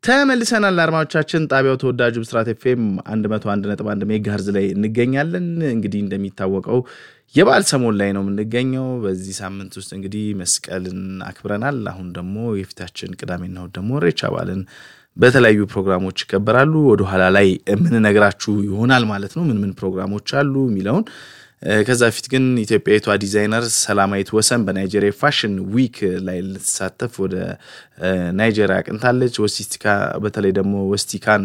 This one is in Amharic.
ተመልሰናል አድማጮቻችን። ጣቢያው ተወዳጁ ብስራት ኤፍኤም 101.1 ሜጋሄርዝ ላይ እንገኛለን። እንግዲህ እንደሚታወቀው የበዓል ሰሞን ላይ ነው የምንገኘው። በዚህ ሳምንት ውስጥ እንግዲህ መስቀልን አክብረናል። አሁን ደግሞ የፊታችን ቅዳሜና እሑድ ደግሞ ኢሬቻ በዓልን በተለያዩ ፕሮግራሞች ይከበራሉ። ወደኋላ ላይ የምንነግራችሁ ይሆናል ማለት ነው ምን ምን ፕሮግራሞች አሉ የሚለውን ከዛ በፊት ግን ኢትዮጵያዊቷ ዲዛይነር ሰላማዊት ወሰን በናይጄሪያ ፋሽን ዊክ ላይ ልትሳተፍ ወደ ናይጄሪያ አቅንታለች። ወስቲካ በተለይ ደግሞ ወስቲካን